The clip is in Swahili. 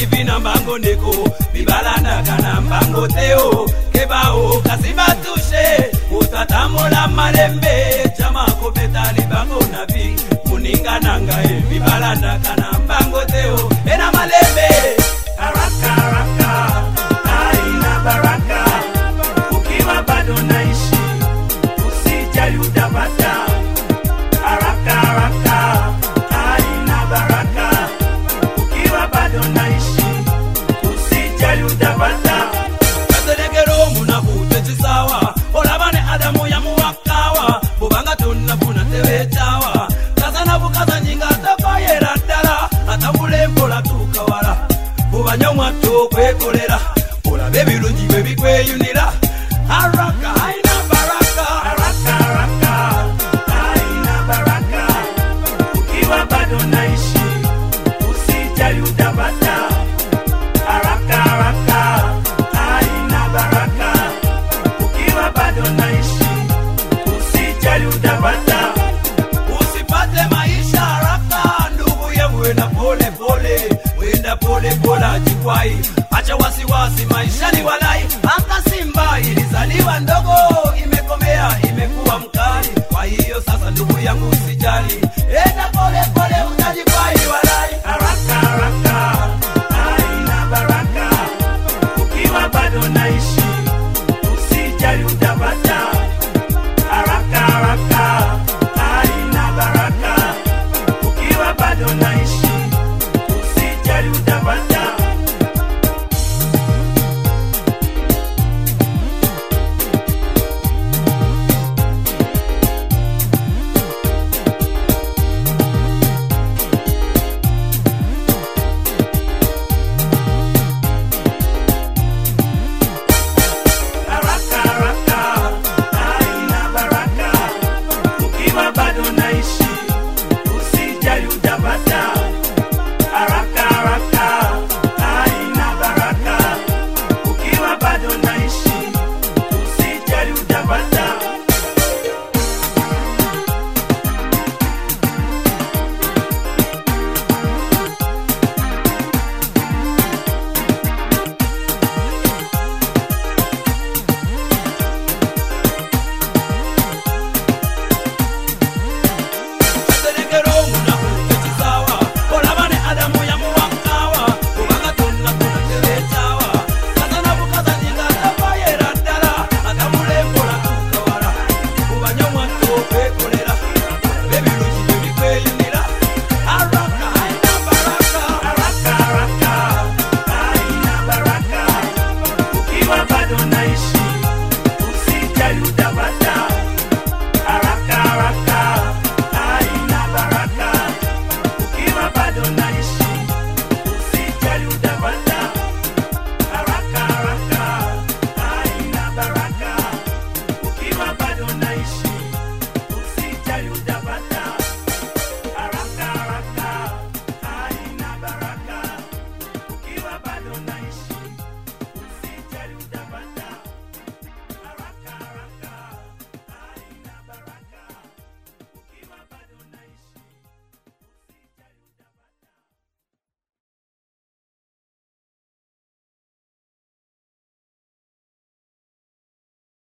vina mbango ndeko bibalandaka na mbango te o kebao kasi batushe utatambola malembe jama kobeta libango na bi moninga na ngai bibalandaka na mbango te o ena malembe haraka haraka haina baraka ukiwa bado naishi usijali utapata haraka haraka haina baraka ukiwa bado naishi usijali utapata katerekero omunaku tekisawa olabane adamu yamuwakawa bubanga tonafuna tewekyawa kasana bukazanyi nga tabayera ddala atambula empola tuuka wala bubanya omwatta okwekolera olaba ebirungi bwe bikweyunira araka aina baraka haraka haraka haina baraka ukiwa bado naishi usijali utapata haraka haraka haina baraka ukiwa bado naishi usijali utapata usipate maisha haraka ndugu yangu wenda pole pole wenda pole pole ajikwai acha wasiwasi maisha ni walai anga simba ilizaliwa ndogo imekomea imekuwa mkali kwa hiyo sasa ndugu yangu usijali enda pole pole utajikwai walai haraka haraka haina baraka ukiwa bado naishi usijali utapata haraka haraka haina baraka ukiwa bado naishi usijali utapata